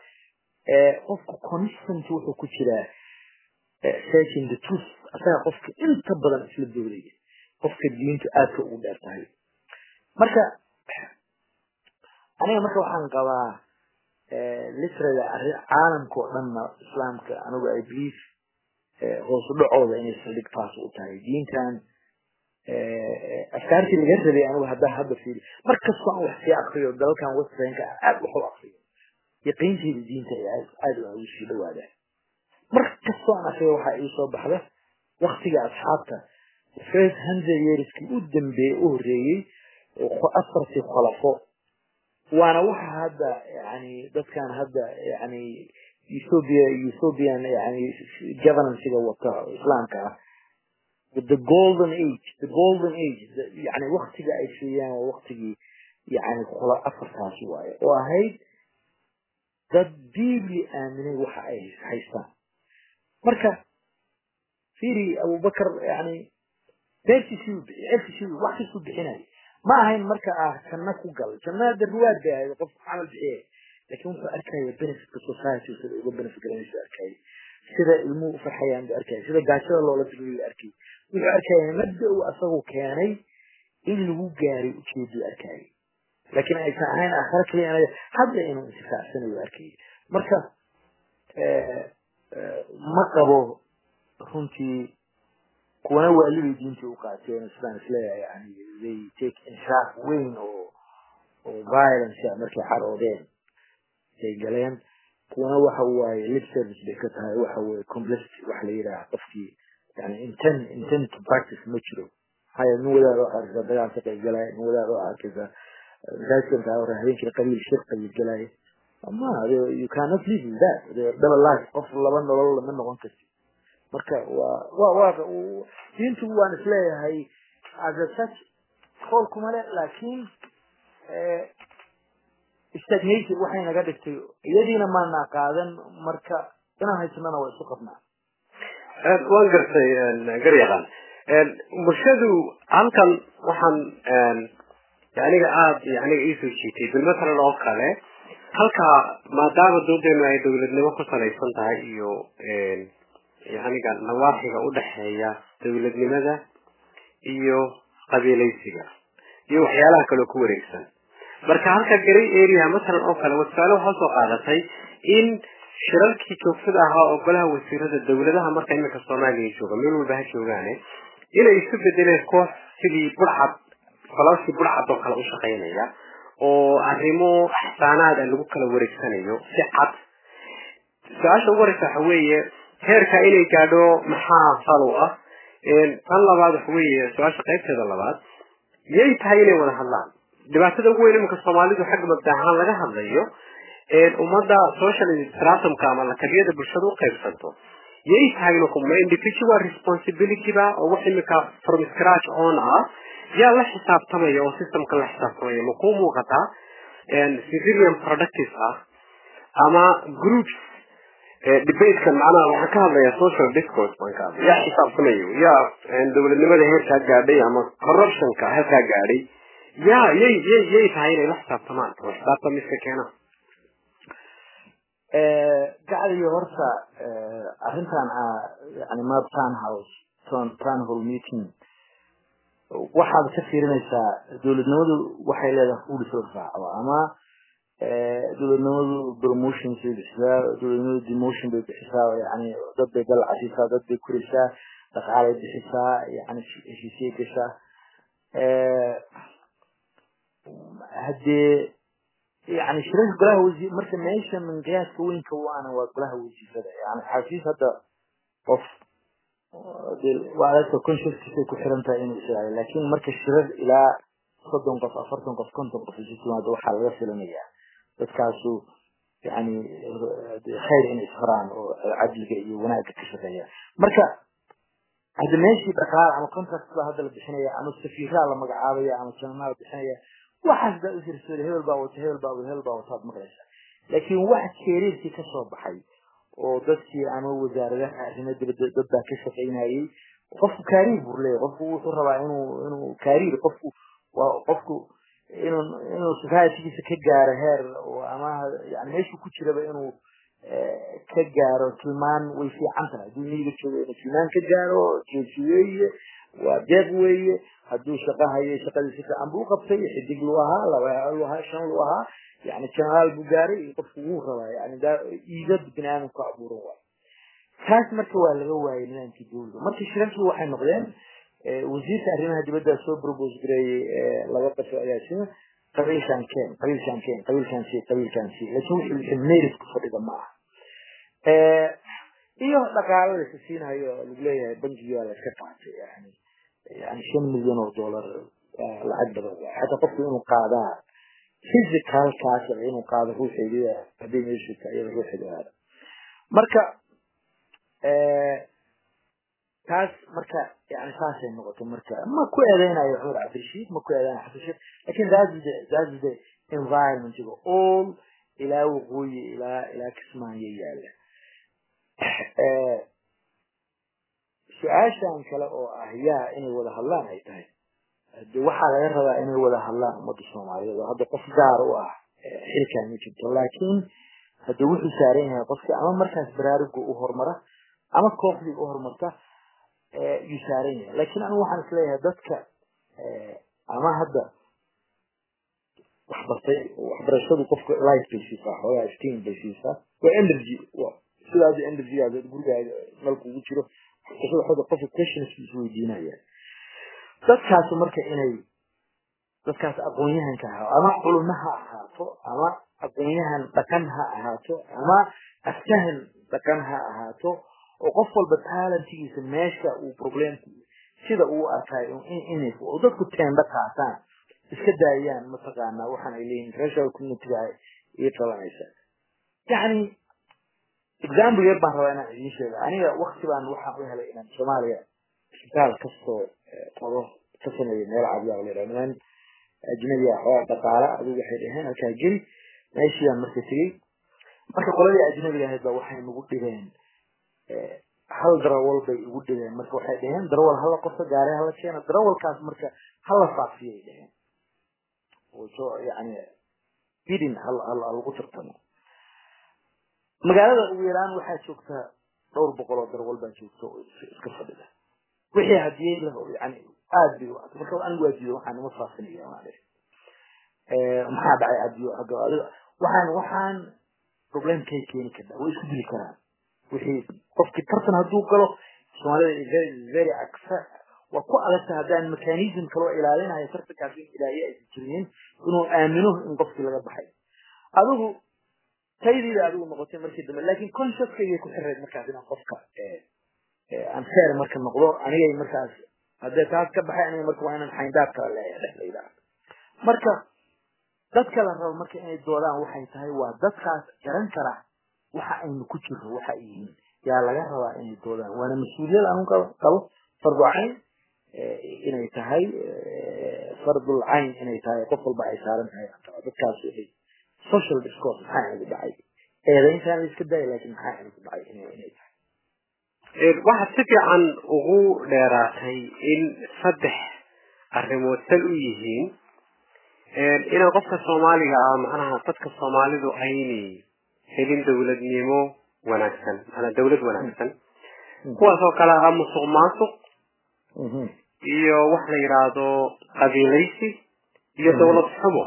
qofka constant wuxuu ku jiraa searching the truth asaga qofka inta badan isla doodaya qofka diintu aadka ugu dheer tahay marka aniga marka waxaan qabaa literally caalamka oo dhanna islaamka anigu i believe hoosu dhacooda inay saldhig taas u tahay diintan afkaartii laga rabay anigu haddaa hadda fiiri mar kastoo aan wax sii akriyo dalalkan westernka aad wax u akriyo yaqiinteyda diinta ay aad ugu sii dhawaadaan mar kastoo aan akriyo waxaa ii soo baxda waktiga asxaabta first hundred yearskii u dambeeyey u horreeyey oo afartii khalafo waana waxa hadda yani dadkan hadda yani ethiopia ethiopian yani governancega wata islaamka ah the golden age the golden age yani waktiga ay siiyaan waa waktigii yani khula afartaasi waaye oo ahayd dad deeply aaminay waxa ay haystaan marka firi abubakar yani beertiisii u bixi cerkiisii wax kastuu bixinaya ma ahayn marka ah janno ku gal jannada ruwaad bay ahayd qof camal bixiyay laakiin wuxuu arkaya benefitka society sida uga benefit garanaysa arkaya sida ilmuhu ufarxayaan buu arkaya sida gaajada loola diriyo arkay wuxuu arkaya mabda uu asagu keenay in lagu gaaray ujeeduu arkaya laakiin aysan ahayn aakhira kaliya hadda inuu intifaacsanayo arkaya marka ma qabo runtii kuwana waalibay diintii u qaateen sidaan isleeyahay yani they take inshaaf weyn oo oo violence markay xaroodeen ay galeen kuwana waxa waaye lip service bay ka tahay waxa weye complicity waxa la yidhaha qofkii yani intent intent to practice ma jiro haya nin wadaad oo arkaysa dagaal ka qayb galaya nin wadaad oo arkaysa masaajidkan taa hore habeenkii qabiil shir qabiil galaya ma you cannot live in that double life qof laba nolol lama noqon karti marka waa waa waa diintu waan isleeyahay as a such qool kuma le laakiin stagnation waxay naga dhigtay iyadiina maana qaadan marka inaan haysanana waa isu qabnaa waan gartay garyaqaan bulshadu halkan waxaan aniga aada aniga iisoo jiitay bilmatalan oo kale halkaa maadaama doodeenu ay dawladnimo ku salaysan tahay iyo aniga nawaaxiga udhaxeeya dawladnimada iyo qabiilaysiga iyo waxyaalaha kaleo ku wareegsan marka halka garay area matalan oo kale wasaale waxaa soo qaadatay in shirarkii joogtada ahaa oo golaha wasiirada dawladaha marka iminka soomaaliya jooga meel walba ha joogaane inay isu bedeleen koox sidii burcad falashii burcad oo kale u shaqaynaya oo arrimo axsaanaada lagu kala wareegsanayo si cad su-aasha ugu horeysa waxa weeye heerka inay gaadho maxaa falow ah tan labaad waxa weeye su-aasha qaybteeda labaad yay tahay inay wada hadlaan dhibaatada ugu weyn iminka soomaalidu xagga mabda ahaan laga hadlayo ummadda social stratumka ama lakabiyada bulshada u qaybsanto yay tahay ma individual responsibility ba oo wax imika from scratch on ah yaa la xisaabtamaya oo systemka la xisaabtamaya ma kuu muuqataa civilian productive ah ama groups debatekan macnaha waxaan ka hadlayaa social discourse baan ka hadlay yaa xisaabtamayo yaa dawladnimada heerkaa gaadhay ama corruptionka halkaa gaadhay yaa yay yay yay tahay inay la xisaabtamaan oo xisaabtamiska keenaan gacdiyo horta arrintan yani mab town house town hall meeting waxaad ka fiirinaysaa dawladnimadu waxay leedahay rules la raacdo ama dawladnimadu promotions bay bixisaa dawladnimadu demotion bay bixisaa yani dad bay galcasiisaa dad bay kurisaa dhaqaalay bixisaa yani heshiisiyay gashaa haddee yani shirarka golaha wasiir marka meesha minqiyaaska weynka waana waa golaha wasiirada yani xafiis hadda qof waa dadka consciouskiisay ku xiran tahay inuu israayo laakiin marka shirar ilaa soddon qof afartan qof konton qof isu timaado waxaa laga filanayaa dadkaasu yani khayr inay isfaraan oo cadliga iyo wanaagga ka shaqeeya marka hadda meeshii dhaqaal ama contract baa hadda la bixinaya ama safiiraa la magacaabaya ama jananaa la bixinaya waxaas baa ufirsooda hebel baa wata hebel baa hebel baa wataad maqlaysa laakiin wax keeriirkii kasoo baxay oo dadkii ama wasaaradaha arrimo dibadda dad baa ka shaqaynayay qofku kaariir buu leeyahay qofku wuxuu rabaa inuu inuu kaariir qofku waa qofku inuu inuu societygiisa ka gaaro heer oo ama yani meeshuu ku jiraba inuu ka gaaro tilmaan way fiican tahay hadduu miyiga joogo inuu tilmaan ka gaaro jeesi weeye waa deeq weeye hadduu shaqo hayo shaqadii si fiican buu qabtay xidig lu ahaa laba lu ahaa shan lu ahaa yani janaal buu gaaray qofku wuu rabaa yani iidad bini aadamku abuuran waay taas marka waa laga waayay nidaamkii dawladda marka shirarkii waxay noqdeen wasiirka arrimaha dibadda soo propose gareeyey laba qasho ayaa sida qabiilkan keen qabiilkan keen qabiilkan si qabiilkan si laakiin wixii wixii merit ku fadhida ma aha iyo dhaqaalo la siinayo lagu leeyahay bankiga la iska qaatay yani yani shan milyan oo dollar lacag badan waay xataa qofku inuu qaadaa physicalkaas inuu qaado ruuxeeda hadday meeshu iyada ruuxeeda aada marka taas marka yani saasay noqotay marka ma ku eedeynayo cumar cabdirashiid ma ku eedeynayo xasan sheekh lakin that's the that's the environment all ilaa waqooyi ilaa ilaa kismaayo yaala su-aashan kale oo ah yaa inay wada hadlaan ay tahay de waxaa laga rabaa inay wada hadlaan ummadda soomaaliyeed oo hadda qof gaar u ah xilkan ma jirto laakiin hadda wuxuu saaran yahay qofki ama markaas baraaruga u horumara ama kooxdii u horumarta yuu saaran yahay laakiin anigu waxaan isleeyahay dadka ama hadda waxbartay waxbarashadu qofka life bay siisaa xoogaa steam bay siisaa waa energy sidaas energygaada gurigaaga nalku ugu jiro waxbarashada xooga qofka questions isweydiinaya dadkaas marka inay dadkaas aqoon-yahanka ahaa ama culummo ha ahaato ama aqoon-yahan dhaqan ha ahaato ama aftahan dhaqan ha ahaato oo qof walba talentigiisa meesha uu problemku sida uu arkayo inay oo dadku teenda qaataan iska daayaan mataqaanaa waxaan ay leeyihin international community ii qabanaysa yani example yar baan rabaa inaan idiin sheega aniga wakti baan waxaan u helay inaan soomaaliya isbitaal kastoo qodo ka sameeyo meel cabyaa la yidhaha niman ajnabi ah oo dhaqaala adigu waxay dhaheen halkaa geli meeshii baan marka tegey marka qoladii ajnabiga ahayd ba waxay nagu dhibeen hal darawal bay igu dhibeen marka waxay dhaheen darawal hala qorto gaari hala keeno darawalkaas marka hala faafiyay dhaheen oo soo yani bidin hal hal lagu tartamo magaalada ugu yaraan waxaa joogta dhowr boqol oo darawal baa joogta oo iska fadhida wixii hadiyey lah yani aad bay uata marka anigu waa diido waxaan ima faafinaya maale maxaa dhacay adiyo waxaan waxaan problemkay keeni kartaa way isku dili karaan wixii qofkii tartan hadduu galo soomaalida very very aksa waa ku adagta haddaan mechanism kaloo ilaalinayo tartankaas in ilaahiye aysan jirinin inuu aamino in qofkii laga baxay adigu taydiida adigu noqotay markii dambe laakin consciouskayay ku xirayd markaas inaan qofka aan fair marka noqdo anigay markaas haddee taas ka baxay aniga marka waa inaan xayndaab kala leeyahay dhex la yidhaahdo marka dadka la rabo marka inay doodaan waxay tahay waa dadkaas garan kara waxa aynu ku jirro waxa ay yihiin yaa laga rabaa inay doodaan waana mas-uuliyad anu qabo fardu cayn inay tahay fardul cayn inay tahay qof walba ay saaran tahay dadkaas inay social discourse maxaa inagu dhacay eedayntaan la iska daaya laakiin maxaa inagu dhacay inay tahay waxaad si fiican ugu dheeraatay in saddex arrimood sal u yihiin inaan qofka soomaaliga ah macnaha dadka soomaalidu aynay helin dawladnimo wanaagsan maanaa dawlad wanaagsan kuwaas oo kale ah musuq maasuq iyo wax la yidhaahdo qabiilaysi iyo dawlad xumo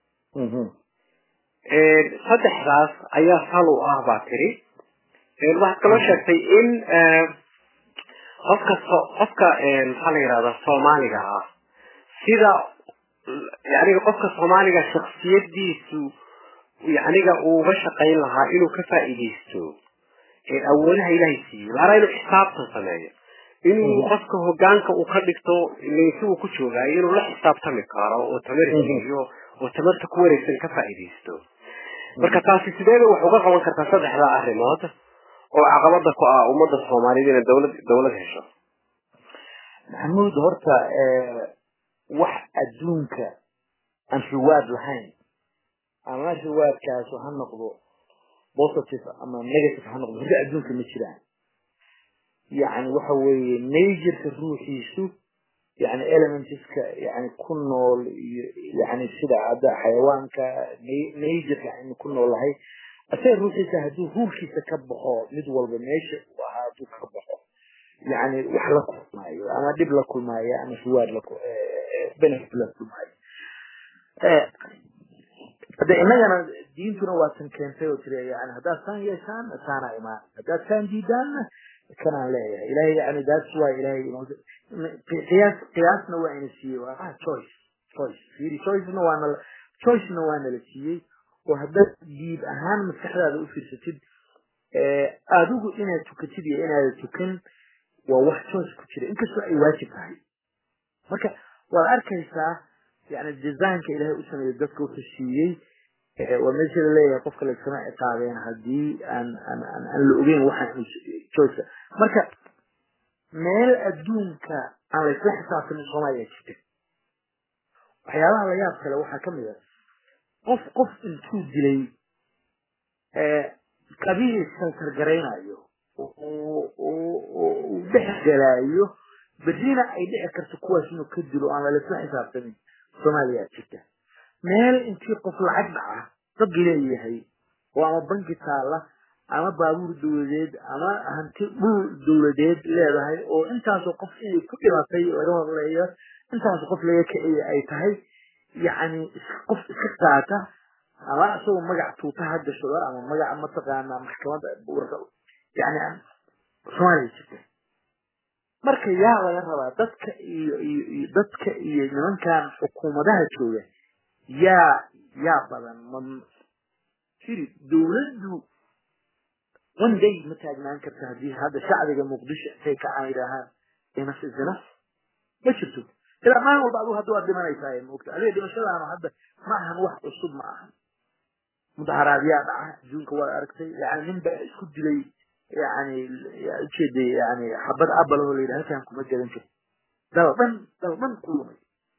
saddexdaas ayaa sal u ah baa tiri waxaad kaloo sheegtay in qofka qofka maxaa la yidhahdaa soomaaliga ah sida yaniga qofka soomaaliga shaksiyadiisu yaniga uu uga shaqayn lahaa inuu ka faa'iidaysto awoodaha ilaahay siiyey laana inuu xisaabtan sameeyo inuu qofka hogaanka uu ka dhigto si uu ku joogaayo inuu la xisaabtami karo oo tamarisiiyo oo tamarta ku wareegsan ka faa'iidaysto marka taasi sideeda wax uga qaban kartaa saddexda arrimood oo caqabada ku ah ummadda soomaaliyed inay dawlad dawlad hesho maxamuud horta wax adduunka aan riwaad lahayn ama riwaadkaasu ha noqdo positive ama negative ha noqdo horta adduunka ma jiraan yani waxa weeye majorka ruuxiisu yani elementska yani ku nool iyo yani sida hadda xayawaanka majorka aynu ku noolahay asaga ruuxiisa hadduu huurkiisa ka baxo mid walba meesha uu ahaa hadduu ka baxo yani wax la kulmaayo ama dhib la kulmaayo ama riwaad la benefit la kulmaayo hade innagana diintuna waa tan keentay oo tiri yani haddaad saan yeeshaan saana imaan haddaad saan diidaanna kanaan leeyahay ilahay yani that's why ilahay qiyaas qiyaasna waa ina siiyey waa ah choice choice fiiri choicena waa nala choicena waa nala siiyey oo haddaad diib ahaan maskaxdaada u fiirsatid adigu inaad tukatid iyo inaada tukan waa wax choice ku jira inkastoo ay waajib tahay marka waad arkaysaa yani designka ilahay u sameeyey dadka wuxuu siiyey waa meesha la leeyahay qofka laysama ciqaabeen haddii aan aan aan aan la ogeyn waxaan choiceka marka meel adduunka aan laysla xisaabtamin soomaaliya jirta waxyaabaha la yaab kale waxaa kamid a qof qof intuu dilay qabiil santargaraynayo uu dhex galaayo berrina ay dhici karto kuwaas inuu ka dilo aan lalasla xisaabtamin soomaaliya jirta meel intii qof lacag dhaca dad leeyahay oo ama banki taala ama baabuur dawladeed ama hanti dhul dawladeed leedahay oo intaasoo qof inay ku dhimatay laga horleeyo intaasoo qof laga kiciya ay tahay yacni qof iska qaata ama isagoo magac tuuta ha gashado ama magac mataqaana maxkamadda yani soomaaliya jirta marka yaa laga rabaa dadka iyo iyo iyo dadka iyo nimankan xukuumadaha jooga yaa yaa badan ma firi dawladdu one day ma taagnaan karta haddii hadda shacbiga muqdisho intay kacaan yidhaahaan inas isina ma jirto ilaa maalin walba adigu hadda waad dhimanaysaa moogta adiga dhimashadaanu hadda ma ahan wax cusub ma ahan mudaharaadyaa dhaca adduunka waad aragtay yani nin baa isku dilay yani ujeeday yani xabad abal oo layidhi halkaan kuma gadan karto dal dhan dal dhan ku lumay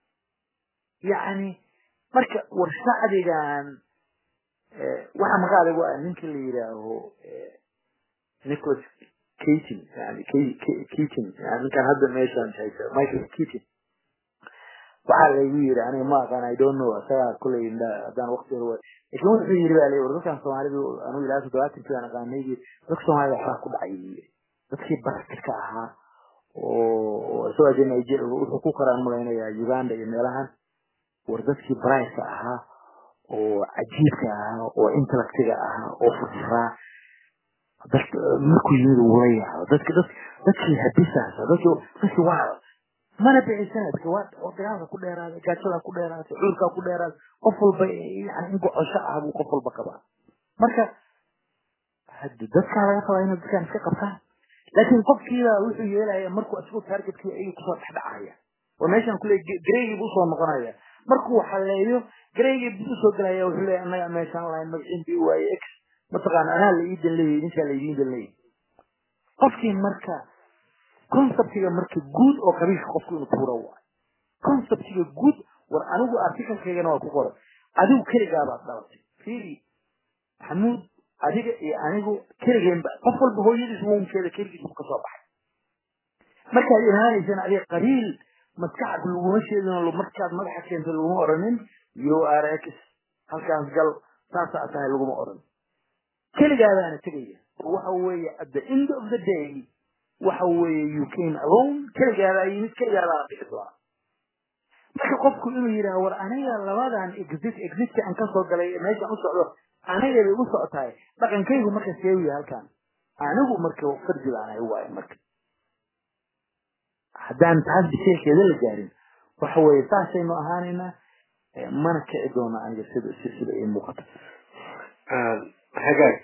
yani marka war shacbigan waxa magaca lagu ah ninka la yidhaaho nicholas keaton yani keaton yani ninkan hadda meeshaan haysa michael keaton waxaa laygu yiri aniga ma aqaan i don't know asagaa kulay haddaan waqti hore lakin wuxuu yiri baa lay war dadkan soomaalidu anigu ilaa toddobaatankii aan aqaanay dadka soomaalida waxbaa ku dhacay buu yiri dadkii barkadka ahaa oo isagoo de nigeria wuxuu ku koraan malaynayaa uganda iyo meelahan war dadkii briceka ahaa oo cajiibka ahaa oo intellectiga ahaa oo furfuraa dad markuu yimid wula yaabo dadki dad dadkii habisaasa dadkii dadkii waa mana bixisana dadka waa dagaalka ku dheeraaday gaajada ku dheeraatay cudurkaa ku dheeraaday qof walba yani in gocosho ah buu qof walba qabaa marka hadi dadkaa laga rabaa inay dadkaan iska qabtaan laakiin qofkiiba wuxuu yeelaya markuu isagu targetkii ayuu kusoo dhexdhacaya oo meeshaan kule gareygii buu usoo noqonaya markuu xaleeyo gareygii buu usoo gelaya wuxuu leeyahay annaga meeshaan lahayn magaciin bii waaye x mataqaana anaa la ii dan leeyahay ninkaa la idiin dan leeyahay qofkii marka conceptiga marka guud oo qabiilka qofku inuu tuuro waayo conceptiga guud war anigu articalkaygana waa ku qoran adigu keligaabaad dhalatay fiiri maxamuud adiga iyo anigu keligeenba qof walba hooyadiis wonkeeda keligiis kasoo baxay markaad imaanaysana adiga qabiil maskaxda laguma sheedin markaad madaxa keento laguma oranin u r x halkaas gal saasaa tahay laguma oran keligaadaana tegaya waxa weeye at the end of the day waxa weeye you came alone keligaadaa yimid keligaadaana bixi doona marka qofku inuu yidhaha war aniga labadan exit exitka aan kasoo galay meeshaan u socdo aniga bay u socotahay dhaqankaygu marka seewiya halkan anigu marka fardi baan ahay waayo marka haddaan taas bisheekeeda la gaarin waxa weeye saasaynu ahaanaynaa mana kici doona aniga sida sida ay muuqata hagaag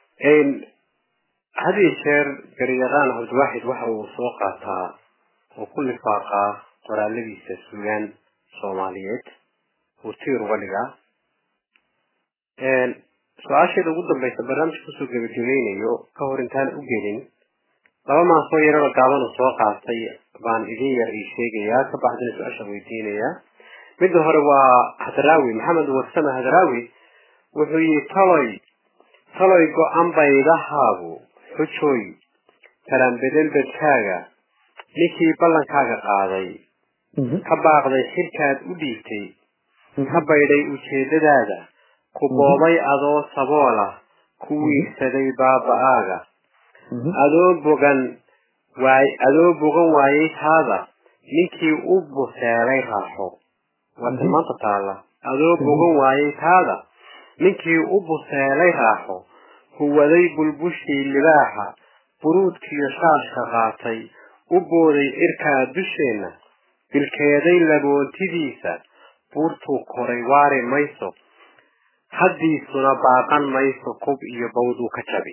had iyo jeer garyaqaan cabdiwaaxid waxa uu soo qaataa oo ku lifaaqaa qoraaladiisa sugaan soomaaliyeed uu tiir uga dhigaa su-aasheeda ugu dambaysa barnaamijka kusoo gebagabeynayo ka hor intaan u gelin laba maasoo yarada gaabanu soo qaatay baan idin yar ii sheegayaa ka baxdina su-aasha weydiinayaa midda hore waa hadraawi maxamed warsame hadraawi wuxuu yihi taloy taloy go-an baydahaagu xujooy talanbedel bedkaaga ninkii ballankaaga qaaday ka baaqday xilkaad u dhiibtay ka baydhay ujeedadaada ku boobay adoo saboolah ku wiirsaday baaba-aaga adoo bogan waay adoo bogan waayay taada ninkii u buseelay raaxo waa tilmaanta taalla adoo bogan waayay taada ninkii u buseelay raaxo huwaday bulbushii libaaxa buruudkiiyo shaashka qaatay u booday cirkaa dusheenna bilkeeday laboontidiisa buurtuu koray waari mayso haddiisuna baaqan mayso kub iyo bawduu ka jabi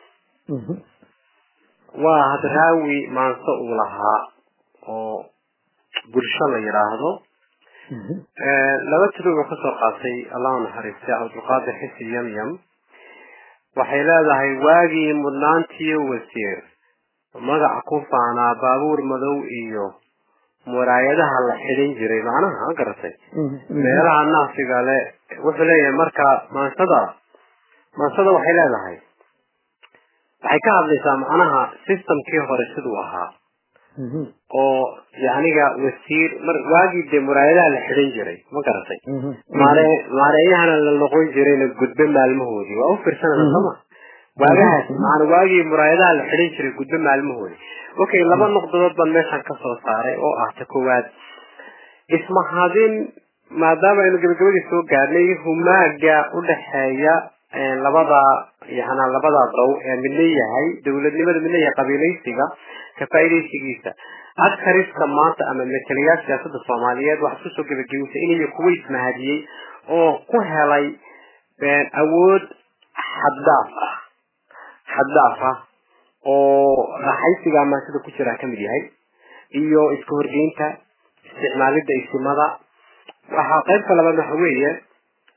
waa hadraawi maanse uu lahaa oo bulsho la yidhaahdo laba tilo uu kasoo qaatay allahu naxariistay cabdulqaadir xisi yamyam waxay leedahay waagii mudnaantiyo wasiir magaca ku faanaa baabuur madow iyo muraayadaha la xidhin jiray macnaha ma garatay meelaha naafiga le wuxuu leeyahay marka maansada maansada waxay leedahay waxay ka hadlaysaa macnaha systemkii hore siduu ahaa oo yaniga wasiir mar waagii dee muraayadaha la xidhan jiray ma garatay maare maareeyahana la noqon jirayna gudbe maalmahoodii waa u fiirsanana sooma waagahaas maana waagii muraayadaha la xidhan jiray gudbe maalmahoodii okay laba noqdodood baan meeshan kasoo saaray oo ah ta koowaad ismahadin maadaama aynu gabagabadii soo gaadhnay humaaga udhaxeeya labada yana labada dow ee midna yahay dowladnimada midna yahay qabiilaysiga ka faaidaysigiisa adkariska maanta ama metelayaal siyaasada soomaaliyeed waxaad kusoo gebagabaysa inay kuwa ismahadiyey oo ku helay awood xaddaaf ah xaddaaf ah oo raaxaysiga amaasada ku jiraa kamid yahay iyo iska horgeynta isticmaalida isimada waxaa qaybta labaad waxa weeye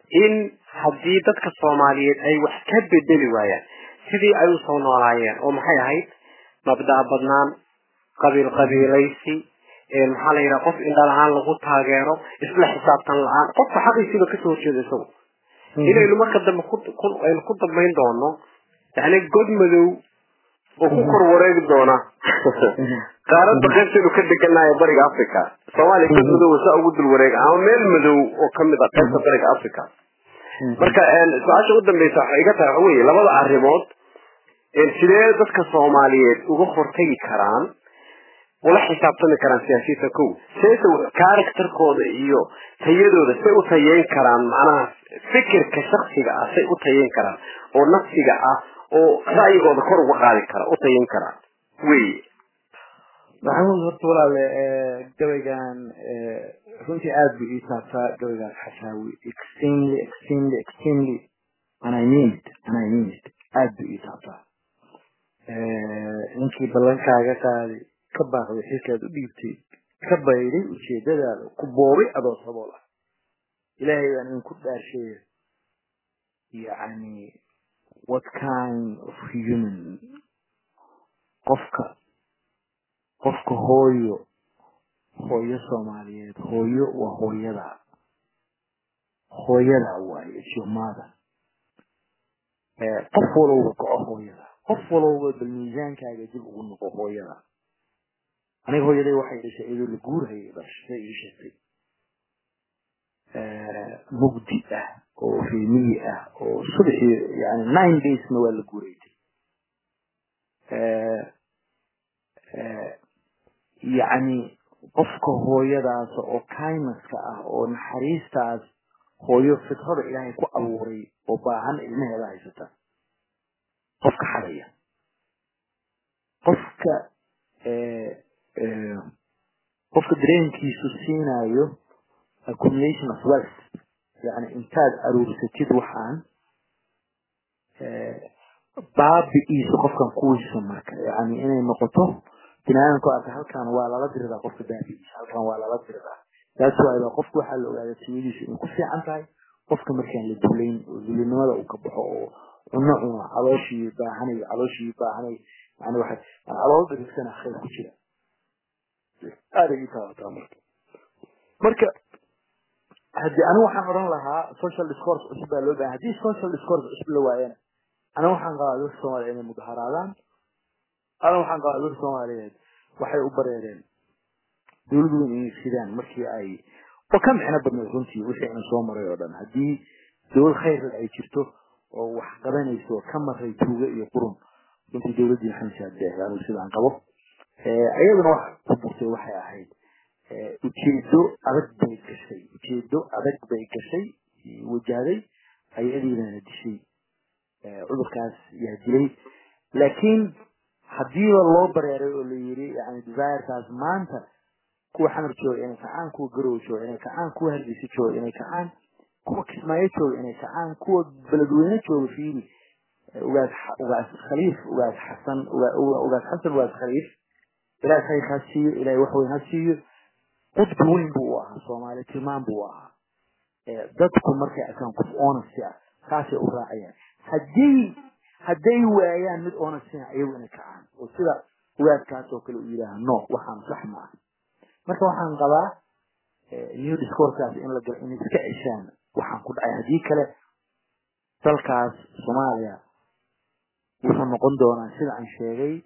in haddii dadka soomaaliyeed ay wax ka bedeli waayaan sidii ay usoo noolaayeen oo maxay ahayd mabda' badnaan qabiil qabiilaysi maxaa la yidhaha qof indha la-aan lagu taageero isla xisaabtan la-aan qofka xaqiisiiba kasoo horjeeda isagu inaynu marka dambe aynu ku dambayn doono yani god madow oo ku kor wareegi doona qaaradda qaybtaynu ka deganayo bariga africa soomaaliya god madow saa ugu dul wareega ama meel madow oo kamid a qaybta bariga africa marka su-aasha u dambeysa waxay iga tahay waxa weye labada arrimood sidee dadka soomaaliyeed uga hortagi karaan ula xisaabtami karaan siyaasiyiinta kow seese characterkooda iyo tayadooda say u tayeyn karaan macnaha fikirka shaksiga ah say u tayeyn karaan oo nafsiga ah oo ra'yigooda kor uga qaadi kara u tayeyn karaan wey maxamuud horta walaale gabaygan runtii aada buu ii taabtaa gabaygaas xashaawi extremely extremely extremely and I mean it and I mean it aada buu ii taabtaa ninkii ballankaaga qaaday ka baaqday xilkaad u dhiibtay ka bayday ujeedadaada ku boobay adoo sabool ah ilaahay baan idinku dhaarsheeya yacni what kind of human qofka qofka hooyo hooyo soomaaliyeed hooyo waa hooyada hooyada waaye jumada qof walowba goco hooyada qof walowba bal miisaankaaga dib ugu noqo hooyada aniga hooyaday waxay dhashay iyadoo la guurhayay dhashay ii sheegtay mugdi ah oo reemiyi ah oo subaxii yani nine daysna waa la guuraytay yacni qofka hooyadaas oo kindnesska ah oo naxariistaas hooyo fitrada ilaahay ku abuuray oo baahan ilmaheeda haysata qofka xadaya qofka qofka dareenkiisu siinayo accumulation of wealth yani intaad aruursatid waxaan baabi-iisa qofkan kuwiisa marka yani inay noqoto binaadamku arka halkan waa lala diridaa qofka baabi-iisa halkan waa lala diridaa taas waayba qofka waxaa la ogaada tiyadiisu inay ku fiican tahay qofka markaan la dulayn oo dulinimada uu ka baxo oo cuno cuno calooshii baahanay calooshii baahanay yani waxa calool dhirigsana khayr ku jira aaday ii taabataa marka marka haddii anigu waxaan odhan lahaa social discourse cusub baa loo bahan haddii social discourse cusub la waayana aniga waxaan qabaa dadka soomaaliya inay mudaharaadaan aniga waxaan qabaa dadka soomaaliyeed waxay u bareereen dawlad weyn inay sidaan markii ay oo ka micno badnayd runtii wixii aan soo maray oo dhan haddii dawlad khayr ay jirto oo wax qabanayso ka maray tuuga iyo qurun runtii dawladdii maxamed shaadbeex anigu sidaan qabo iyaduna wax ku burtay waxay ahayd ujeedo adag bay gashay ujeedo adag bay gashay wajahday hay-adiidana dishay cudurkaas yaa dilay laakiin hadiiba loo bareeray oo la yiri yani desirekaas maanta kuwa xamar jooga inay kacaan kuwa garow jooga inay kacaan kuwa hargeysa jooga inay kacaan kuwa kismaayo jooga inay kacaan kuwa beledweyne jooga fiiri ugaas ugaas khaliif ugaas xasan ugaas xasan ugaas khaliif ilaah khayr ha siiyo ilaahay wax weyn ha siiyo qudbi weyn buu u ahaa soomaali tilmaan buu u ahaa dadku markay arkaan qof honesty ah saasay u raacayaan haddii hadday waayaan mid honestina ayagu inay kacaan oo sida ugaadkaas oo kale uu yidhaaha no waxaan sax ma ah marka waxaan qabaa new discourkaas in la galo inay iska ceshaan waxaan ku dhacay haddii kale dalkaas soomaaliya wuxuu noqon doonaa sida aan sheegay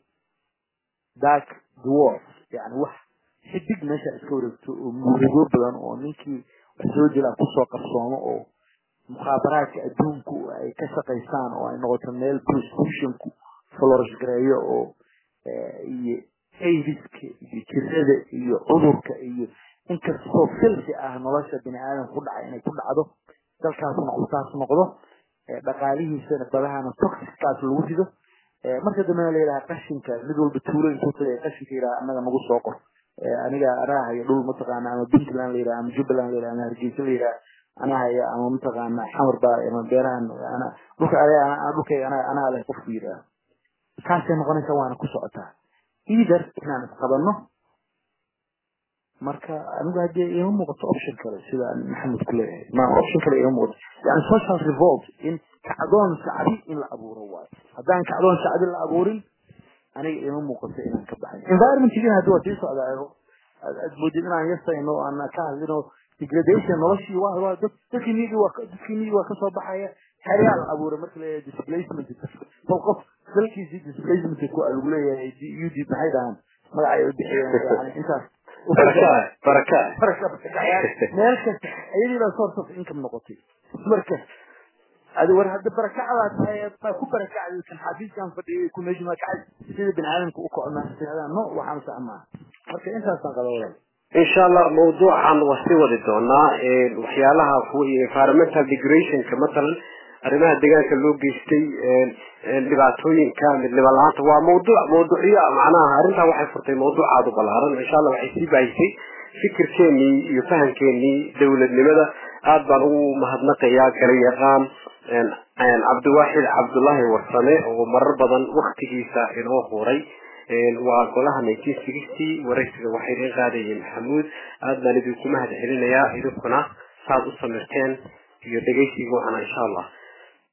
dark dwarf yani wax xidig meesha iska wareegto oo murugo badan oo ninkii wax soo jira kusoo qarsoomo oo mukhaabaraadka adduunku ay ka shaqaystaan oo ay noqoto meel prostitutionku florish gareeyo oo iyo aidiska iyo jirada iyo cudurka iyo inkastoo filsi ah nolosha bini aadamka ku dhacay inay ku dhacdo dalkaasna uu saas noqdo dhaqaalihiisana badahana toxickaas lagu rido marka dambena la yidhaha qashinka mid walba tuulo intuu tagay qashinka yidhaha annaga nagu soo qor aniga araahaya dhul mataqaana ama puntland la yidhaha ama jubbaland la yidhaha ama hargeysa la yidhaha anahaya ama mataqaana xamar baa ama beerahan ana dhulka ade dhulkayga ana anaa leh qofku yidhaha saasay noqonaysa waana ku socotaa either inaan isqabanno marka anigu haddii ima muuqato option kale sida maxamed ku leeyahay ma option kale ima muuqato yani social revolt in kacdoon shacbi in la abuuro waayo haddaan kacdoon shacbi la abuurin aniga ima muuqato inaan ka baxay environmentigina haddi waa sii socdaa aad moodid inaan yasayno aan ka hadlino degradation noloshii waa waa dad dadkii niyadii waa dadkii niyadii waa kasoo baxaya xeryaa la abuuray marka leeyahay displacement bal qof dalkiisii displacement ku lagu leeyahay ud maxay dhahaan magacay u bixiyeen yani intaas baraka meel kasta ayadii baa source of income noqotay marka adi war hadda barakacdaa tahay baa ku barakacday kan xafiiskan fadhiyay ku meesha ma kacay sida bini aadamka u kocnaa tirada no waxaan sax maaha marka intaasaan qaba walaal insha allah mawduucan waa sii wadi doonaa waxyaalaha environmental degrationka matalan arrimaha deegaanka loo geystay dhibaatooyinka midnimo la-aanta waa mawduuc mawduucyo macnaha arrintaa waxay furtay mawduuc aada u balaaran insha allah waxay sii baahisay fikirkeenii iyo fahamkeenii dowladnimada aad baan ugu mahadnaqayaa kala yaqaan cabdiwaaxid cabdullaahi warsame oo marar badan waktigiisa inoo huray waa golaha nineteen sixty waraysiga waxay idin qaadayeen maxamuud aad baan idinku mahad celinayaa idinkuna saad u samirteen iyo dhegeysiga waxana insha allah